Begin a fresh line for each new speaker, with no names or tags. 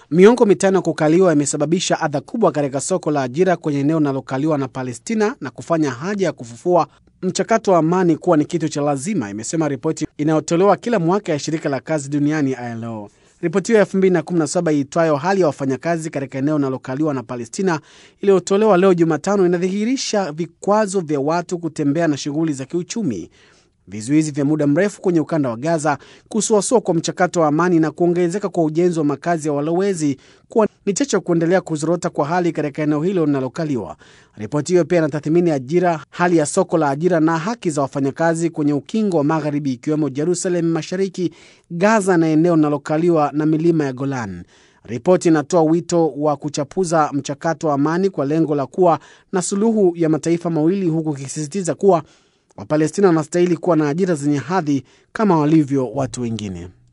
Miongo mitano ya kukaliwa imesababisha adha kubwa katika soko la ajira kwenye eneo linalokaliwa na Palestina na kufanya haja ya kufufua mchakato wa amani kuwa ni kitu cha lazima, imesema ripoti inayotolewa kila mwaka ya shirika la kazi duniani ILO. Ripoti hiyo ya 2017 iitwayo hali ya wafanyakazi katika eneo linalokaliwa na Palestina iliyotolewa leo Jumatano inadhihirisha vikwazo vya watu kutembea na shughuli za kiuchumi, vizuizi vya muda mrefu kwenye ukanda wa Gaza, kusuasua kwa mchakato wa amani na kuongezeka kwa ujenzi wa makazi ya walowezi kuwa ni chachu ya kuendelea kuzorota kwa hali katika eneo hilo linalokaliwa. Ripoti hiyo pia inatathmini ajira, hali ya soko la ajira na haki za wafanyakazi kwenye ukingo wa Magharibi, ikiwemo Jerusalem Mashariki, Gaza na eneo linalokaliwa na milima ya Golan. Ripoti inatoa wito wa kuchapuza mchakato wa amani kwa lengo la kuwa na suluhu ya mataifa mawili, huku ikisisitiza kuwa Wapalestina wanastahili kuwa na ajira zenye hadhi kama walivyo watu wengine.